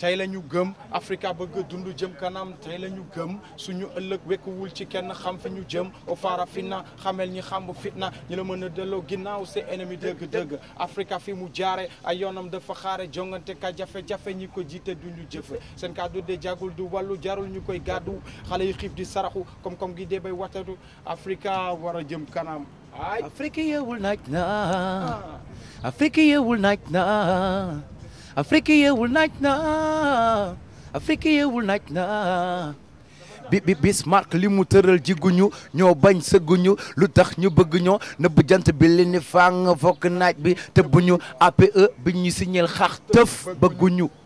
tey la ñu gëm Africa bëgg dund jëm kanam tey la ñu gëm suñu ëllëg wekkuwul ci kenn xam fi ñu jëm o fara fina xamel ñi xam fitna ñi la mën a delloo ginnaaw c'est ennemi dëgg-dëgg Africa fi mu jaare ay yoonam dafa xaare jongante ka jafe-jafe ñi ko jiite duñu jëfe seen kàddu de jagul du wàllu jarul ñu koy gàddu xale yi xiif di saraxu comme comme gi dee bay watatu Africa war a jëm kanam ay Afrika yeewul naaj na Afrika yeewul naaj na Afrika yeewul naaj na Afrika yeewul naaj na bi bi Bismarck li mu tëral jiguñu ñoo bañ sëgguñu lu tax ñu bëgg ñoo nëbb jant bi li ni fàng fokk naaj bi te bu ñu APE bi ñu signal xax tëf bëgguñu